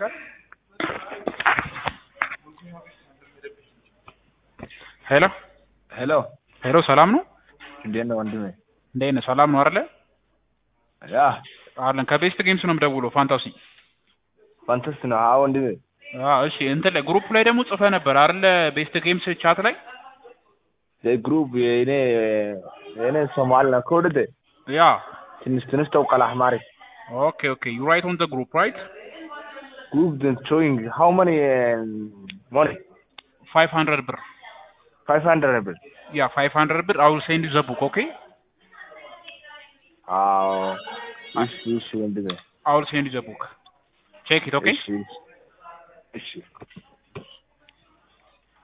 ሄሎ ሄሎ ሄሎ፣ ሰላም ነው? እንዴት ነው ወንድሜ? እንዴት ነህ? ሰላም ነው አይደለ? ያ አለን ከቤስት ጌምስ ነው የምደውለው። ፋንታሲ ፋንተስት ነው። አዎ ወንድሜ። አዎ፣ እሺ። እንትን ላይ ግሩፕ ላይ ደግሞ ጽፈህ ነበር አይደለ? ቤስት ጌምስ ቻት ላይ ግሩፕ የኔ የኔ ሶማል ነው ኮድደ ያ ትንሽ ትንሽ ተውቀል አህማሪ ኦኬ ኦኬ ዩ ራይት ኦን ዘ ግሩፕ ራይት ግሩፕ then showing how many uh, money 500 ብር 500 ብር ያ 500 ብር አው ሴንድ ዘ ቡክ ኦኬ አዎ እሺ እሺ ወንድሜ አው ሴንድ ዘ ቡክ ቼክ ኢት ኦኬ እሺ እሺ